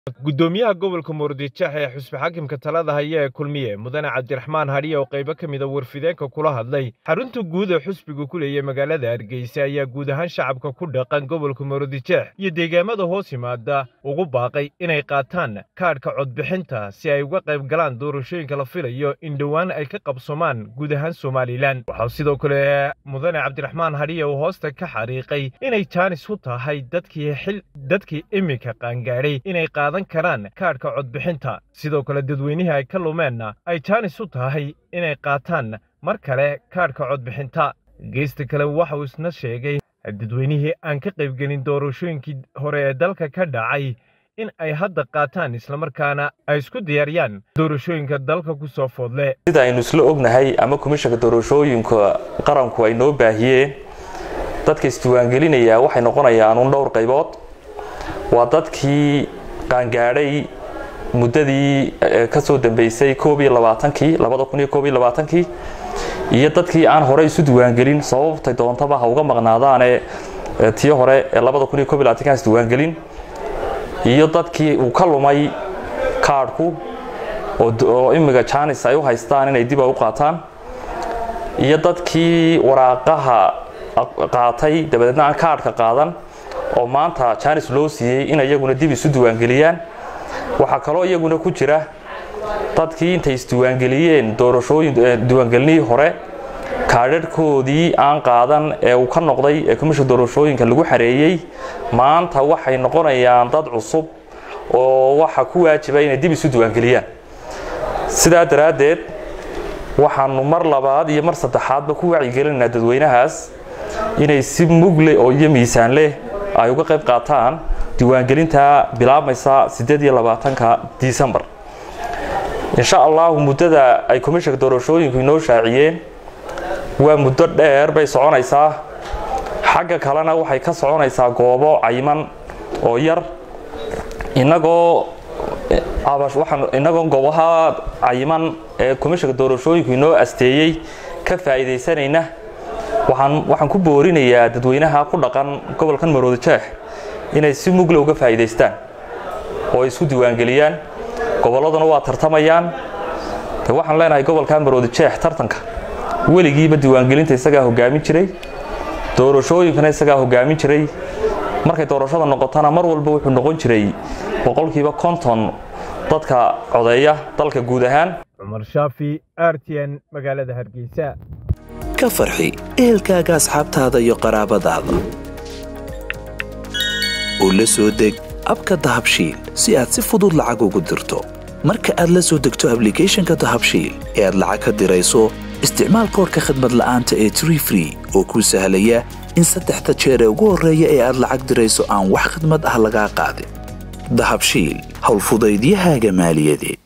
gudoomiyaha gobolka murudijeex ee xusbi xaakimka talada haya ee kulmiye mudane cabdiraxmaan hadhiya oo qaybo ka mida warfideenka kula hadlay xarunta guud ee xusbiga ku leeya magaalada hargeysa ayaa guud ahaan shacabka ku dhaqan gobolka murudijeex iyo deegaamada hoos yimaada ugu baaqay inay qaataan kaadhka codbixinta si ay uga qayb galaan doorashooyinka la filayo in dhowaan ay ka qabsomaan guud ahaan somalilan waxaa sidoo kale mudane cabdiraxmaan hadhiya uu hoosta ka xariiqay inay jaanis u tahay dadkii xil dadkii iminka qaangaadhay inay qaadan karaan kaadhka codbixinta sidoo kale dadweynihii ay ka lumeenna ay jaanis u tahay inay qaataan mar kale kaadhka codbixinta geesta kale waxa uu isna sheegay dadweynihii aan ka qaybgelin doorashooyinkii hore ee dalka ka dhacay in ay hadda qaataan islamarkaana ay isku diyaariyaan doorashooyinka dalka ku soo foodle sida aynu isla ognahay ama komishanka doorashooyinka qaranku ay noo baahiyeen dadka isdiiwaangelinaya waxay noqonayaan un dhowr qaybood waa dadkii qaangaadhay muddadii ka soo dambeysay koob iyo labaatankii labada kun iyo koob iyo labaatankii iyo dadkii aan hore isu diiwaangelin sababtay doontaba ha uga maqnaadaane tii hore ee labada kun iyo koob iyo labaatankaan isdiiwaangelin iyo dadkii uu ka lumay kaadhku oo imiga jaanis ay u haystaan inay dib a u qaataan iyo dadkii waraaqaha qaatay dabadeedna aan kaadhka qaadan oo maanta jaanis loo siiyey in iyaguna dib isu diiwaangeliyaan waxaa kaloo iyaguna ku jira dadkii intay isdiiwaangeliyeen doorashooyin diiwaangelinihii hore kaadharhkoodii aan qaadan ee uu ka noqday ee komishanka doorashooyinka lagu xareeyey maanta waxay noqonayaan dad cusub oo waxa ku waajiba inay dib isu diiwaangeliyaan sidaa daraaddeed waxaanu mar labaad iyo mar saddexaadba ku wacyigelinaynaa dadweynahaas inay si mugle oo iyo miisaan leh ay uga qayb qaataan diiwaangelinta bilaabmaysa siddeed iyo labaatanka disembar insha allahu muddada ay komishanka doorashooyinku inoo shaaciyeen waa muddo dheer bay soconaysaa xagga kalena waxay ka soconaysaa goobo cayiman oo yar inagoo inagoo goobaha cayiman ee komishanka doorashooyinku inoo asteeyey ka faa'iidaysanayna waxaan ku boorinayaa dadweynaha ku dhaqan gobolkan maroodijeex inay si mugle uga faa'iidaystaan oo ay isku diiwaangeliyaan gobolladuna waa tartamayaan de waxaan leenahay gobolka maroodijeex tartanka weligiiba diiwaangelinta isagaa hogaamin jiray doorashooyinkana isagaa hogaamin jiray markay doorashada noqotona mar walba wuxuu noqon jiray boqolkiiba konton dadka codeeya dalka guud ahaan cumar shaafi r t n magaalada hargeysa ka farxi ehelkaaga asxaabtaada iyo qaraabadaada oo la soo deg abka dahabshiil si aad si fudud lacag ugu dirto marka aad la soo degto ablicathonka dahabshiil ee aad lacag ka dirayso isticmaal koorka khadmad la'aanta ee tree free oo kuu sahlaya in saddexda jeer ee ugu horreeya ee aad lacag dirayso aan wax khadmad ah lagaa qaadin dahabshiil howlfudaydiyahaaga maaliyadeed